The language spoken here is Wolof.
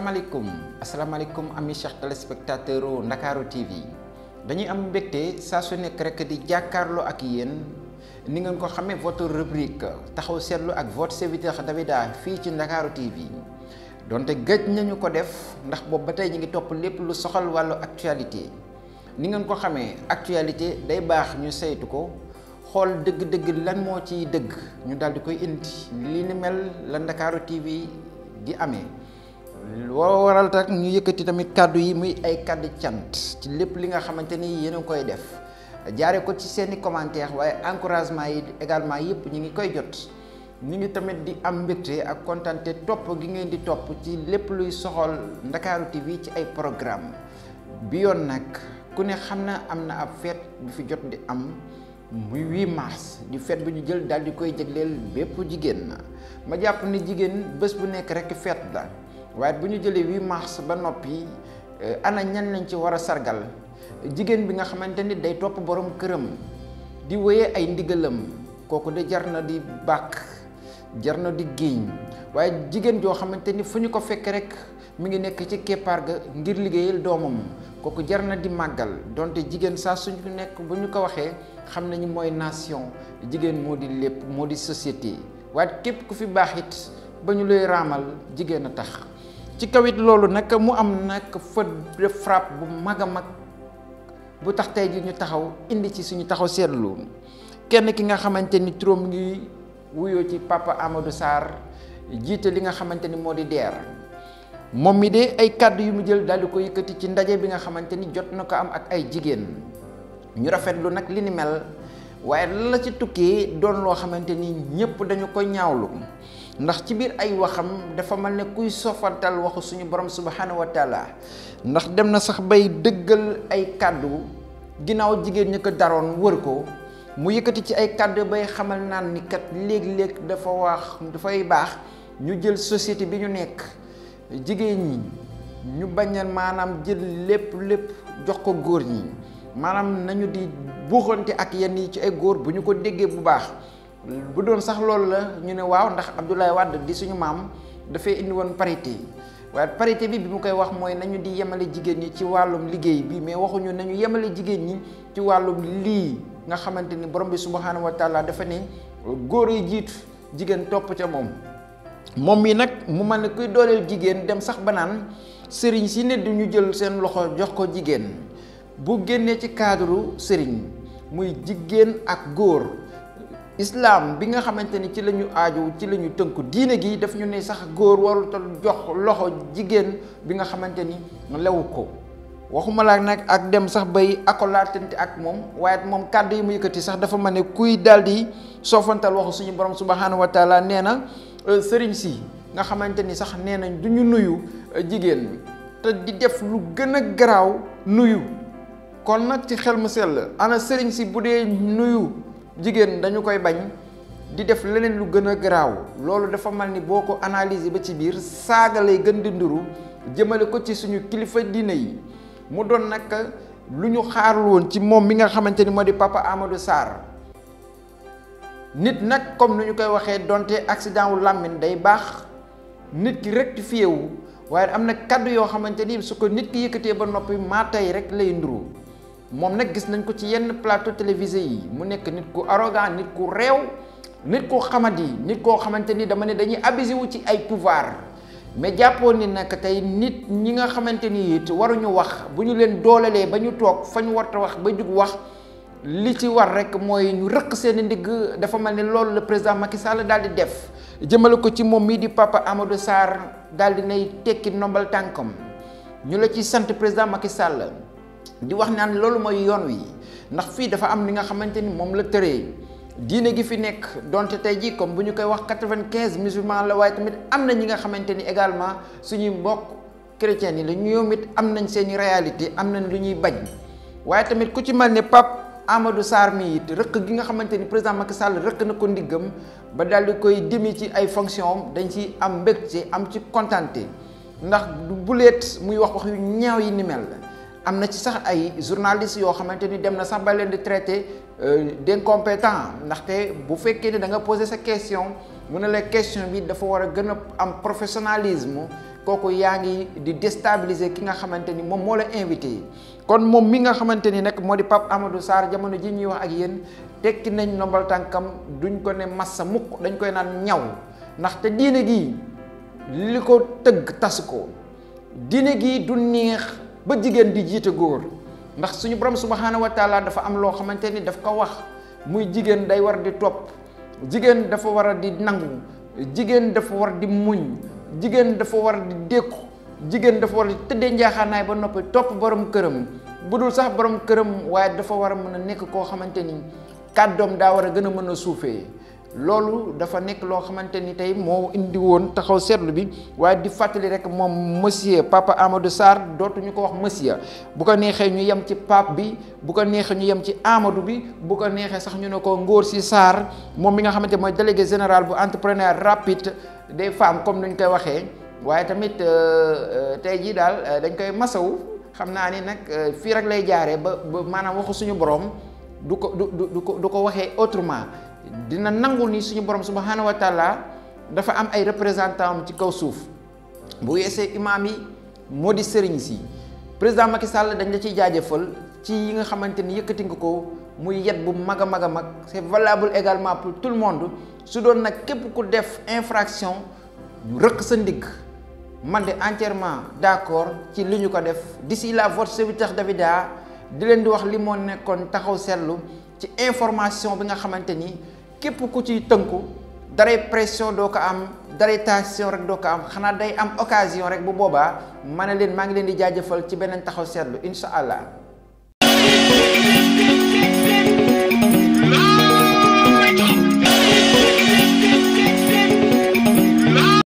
asalaamaaleykum asalaamaaleykum ami chers téléspectateurs u Ndakaaru TV dañuy am mbégte saa su nekk rek di jàkkaarloo ak yéen ni ngeen ko xamee votre rubrique taxaw seetlu ak votre serviteur Davida fii ci Ndakaaru TV donte gëj nañu ko def ndax boobu ba tey ñu ngi topp lépp lu soxal wàllu actualité ni ngeen ko xamee actualité day baax ñu saytu ko xool dëgg-dëgg lan moo ciy dëgg ñu daal di koy indi li ni mel la Ndakaaru TV di amee loo waral tak ñu yëkkati tamit kàddu yi muy ay kàddu cant ci lépp li nga xamante ni yéen a ngi koy def jaare ko ci seeni commentaire waaye encouragement yi également yëpp ñu ngi koy jot ñu ngi tamit di am mbégte ak kontante topp gi ngeen di topp ci lépp luy soxal Ndakaaru TV ci ay programme bi yoon nag ku ne xam na am na ab fête bu fi jot di am muy 8 mars di fête bu ñu jël daal di koy jagleel bépp jigéen na ma jàpp ni jigéen bés bu nekk rek fête la waaye bu ñu jëlee 8 mars ba noppi ana ñan lañ ci war a sargal jigéen bi nga xamante ni day topp borom këram di wéyee ay ndigalam kooku de jar na di bàkk jar na di géeñ waaye jigéen joo xamante ni fu ñu ko fekk rek mi ngi nekk ci keppaar ga ngir liggéeyal doomam kooku jar na di màggal donte jigéen saa suñu nekk bu ñu ko waxee xam nañu mooy nation jigéen moo di lépp moo di société waaye képp ku fi baax it ba ñu lay raamal jigéen a tax ci kaw it loolu nag mu am nag feu de frappe bu mag a mag bu tax tey ji ñu taxaw indi ci suñu taxaw seetlu kenn ki nga xamante ni turam ngi wuyoo ci papa Amadou Sarr jiite li nga xamante ni moo di DER moom mi de ay kàddu yu mu jël daal di ko yëkkati ci ndaje bi nga xamante ni jot na ko am ak ay jigéen ñu rafetlu nag li ni mel waaye la ci tukkee doon loo xamante ni ñëpp dañu ko ñaawlu ndax ci biir ay waxam dafa mel ne kuy sofantal waxu suñu borom subhanahu wa taala ndax dem na sax bay dëggal ay kàddu ginnaaw jigéen ñi ko daroon wër ko mu yëkkati ci ay kàddu bay xamal naan ni kat léeg-léeg dafa wax dafay baax ñu jël société bi ñu nekk jigéen ñi ñu bañ a maanaam jël lépp lépp jox ko góor ñi maanaam nañu di buuxante ak yenn yi ci ay góor bu ñu ko déggee bu baax bu doon sax loolu la ñu ne waaw ndax Abdoulaye Wade di suñu maam dafay indi woon parité waaye parité bi bi mu koy wax mooy nañu di yemale jigéen ñi ci wàllum liggéey bi mais waxuñu nañu yemale jigéen ñi ci wàllum lii nga xamante ni borom bi subhanahu wa taala dafa ne góor yi jiitu jigéen topp ca moom moom mi nag mu mel ne kuy dooleel jigéen dem sax ba naan sëriñ si ne du ñu jël seen loxo jox ko jigéen bu génnee ci cadre sëriñ muy jigéen ak góor islam bi nga xamante ni ci la ñu aaju ci la ñu tënku diine gi daf ñu ne sax góor warul tal jox loxo jigéen bi nga xamante ni lewu ko waxuma laa nag ak dem sax bay akolaatante ak moom waaye moom kàddu yi mu yëkkati sax dafa ma ne kuy daal di soofantal waxu suñu borom subhanahu wa taala nee na sëriñ si nga xamante ni sax nee nañ du ñu nuyu jigéen te di def lu gën a garaaw nuyu kon nag ci xel mu sell ana sëriñ si bu dee nuyu jigéen dañu koy bañ di def leneen lu gën a garaaw loolu dafa mel ni boo ko analyser ba ci biir saaga lay gën di nduru jëmale ko ci suñu kilifa diine yi mu doon nag lu ñu xaarul woon ci moom mi nga xamante ni moo di papa Amadou Sarr nit nag comme ni ñu koy waxee donte accident wu làmmiñ day baax nit ki rectifié wu waaye am na kàddu yoo xamante ni su ko nit ki yëkkatee ba noppi maa tey rek lay nduru moom nag gis nañ ko ci yenn plateau télévisé yi mu nekk nit ku arrogant nit ku réew nit ku xamadi nit koo xamante ni dama ne dañuy abusé wu ci ay pouvoir mais jàppoon ni nag tey nit ñi nga xamante ni it waruñu wax bu ñu leen doolelee ba ñu toog fa ñu warta wax ba jug wax li ci war rek mooy ñu rëq seen ndigg dafa mel ni loolu le président Macky Sall daal di def jëmale ko ci moom mii di papa Amadou Sarr daal di nay tekki nombal tànkam ñu la ci sant président Macky Sall di wax naan loolu mooy yoon wi ndax fii dafa am li nga xamante ni moom la tëree diine gi fi nekk donte tey jii comme bu ñu koy wax quatre-vingt-quinze musulmans la waaye tamit am na ñi nga xamante ni également suñuy mbokk chrétiens yi la ñoom it am nañ seeni réalité am nañ lu ñuy bañ waaye tamit ku ci mel ne Pape Amadou Sarr mi it rëkk gi nga xamante ni président Macky Sall rëkk na ko ndiggam ba daal di koy demi ci ay fonction dañ ci am mbégte am ci kontante ndax du buleet muy wax wax yu ñaaw yi ni mel am na ci sax ay journalistes yoo xamante ni dem na sax ba leen di traité d'incompétent ndaxte bu fekkee ne da nga poser sa question mu ne la question bi dafa war a gën a am professionnalisme kooku yaa ngi di déstabiliser ki nga xamante ni moom moo la invité kon moom mi nga xamante ni nag moo di Pape Amadou Sarr jamono ji ñuy wax ak yéen tekki nañ ndombal tànkam duñ ko ne massa mukk dañ koy naan ñaw ndaxte diine gi li ko tëgg tas ko diine gi du neex ba jigéen di jiite góor ndax suñu borom subhaanahu wa taala dafa am loo xamante ni daf ko wax muy jigéen day war di topp jigéen dafa war a di nangu jigéen dafa war di muñ jigéen dafa war di dékku jigéen dafa war di tëddee njaaxaanaay ba noppi topp borom këram bu dul sax borom këram waaye dafa war a mën a nekk koo xamante ni kàddoom daa war a gën a mën a suufee loolu dafa nekk loo xamante ni tey moo indi woon taxaw seetlu bi waaye di fàttali rek moom monsieur Papa Amadou Sarr dootuñu ko wax monsieur bu ko neexee ñu yem ci pape bi bu ko neexee ñu yem ci Amadou bi bu ko neexee sax ñu ne ko Ngor si Sarr moom mi nga xamante mooy délégué général bu entrepreneur rapide des femmes comme nuñ koy waxee waaye tamit tey jii daal dañ koy masawu xam naa ni nag fii rek lay jaaree ba ba maanaam waxu suñu borom du ko du du ko du ko waxee autrement. dina nangu ni suñu borom subhaanahu wa taala dafa am ay représentant am ci kaw suuf bu weesee imaam yi moo di sëriñ si président Macky Sall dañ la ciy jaajëfal ci yi nga xamante ni yëkkati nga ko muy yet bu mag a mag a mag c'est valable également pour tout le monde su doon nag képp ku def infraction ñu rëq sa ndigg man de entièrement d'accord ci li ñu ko def d'ici là votre serviteur Davida di leen di wax li moo nekkoon taxaw seetlu ci information bi nga xamante ni képp ku ciy tënku daray pression doo ko am daray tension rek doo ko am xanaa day am occasion rek bu boobaa ma ne leen maa ngi leen di jaajëfal ci beneen taxaw seetlu incha allah.